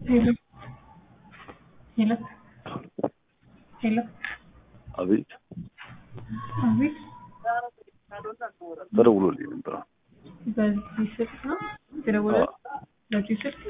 Hello. Hello. Hello. አቤት አቤት ተደውሎልኝ ነበር። በዚህ ስልክ ነው የተደወለው? በዚህ ስልክ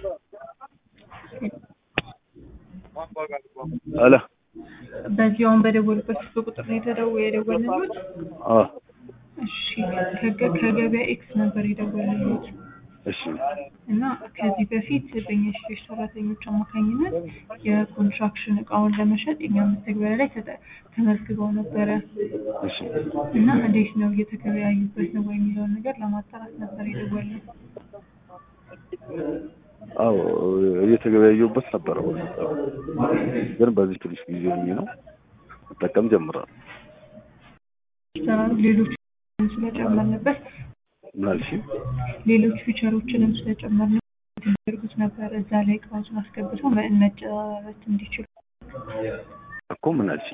አለ በዚህ አሁን በደወሉበት ስልክ ቁጥር ነው የተደወ የደወልንሎት? አ እሺ ከገ- ከገበያ ኤክስ ነበር የደወልንሎት እሺ እና ከዚህ በፊት በእኛ ሴቶች ሰራተኞች አማካኝነት የኮንስትራክሽን እቃውን ለመሸጥ የኛ መተግበሪያ ላይ ተጠ- ተመዝግበው ነበረ እሺ እና እንዴት ነው እየተገበያዩበት ነው ወይ የሚለውን ነገር ለማጣራት ነበር የደወልነው። አዎ እየተገበያየሁበት ነበረ በነበረ ግን በዚህ ትንሽ ጊዜ ሆኜ ነው መጠቀም ጀምራለሁ። ይሰራሉ ሌሎች ስለጨመርንበት ምን አልሽኝ? ሌሎች ፊቸሮችንም ስለጨመርን ያደርጉት ነበር እዛ ላይ እቃዎችን አስገብተው መ- መጨራረት እንዲችሉ እኮ ምን አልሽኝ?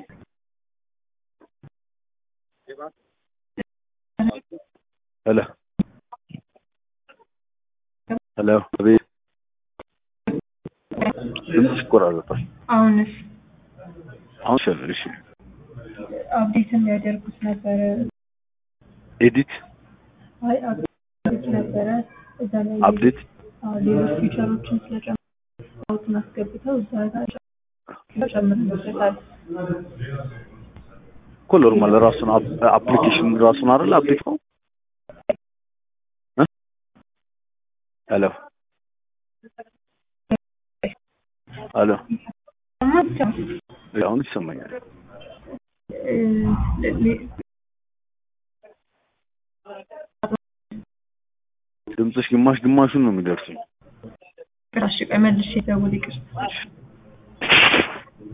ሄሎ ሄሎ አቤት ድምፅሽ ይቆራረጣል። አሁንስ አሁን ሸል እሺ አፕዴት እንዲያደርጉት ነበረ ኤዲት አይ አፕዴት ነበረ እዛ ላይ አፕዴት አዎ፣ ሌሎች ፊቸሮችን ስለጨመሩ እቃዎችን አስገብተው እዛ ጋር ጨምርበታል እኮ ኖርማል ራሱን አፕሊኬሽን ራሱን አይደል አፕዴት ነው እ? ሄሎ ሄሎ አሁን ይሰማኛል። ድምፅሽ ግማሽ ግማሹን ነው የሚደርሰኝ። ቅራሽ ቀመልሽ የደውል ይቅር እሺ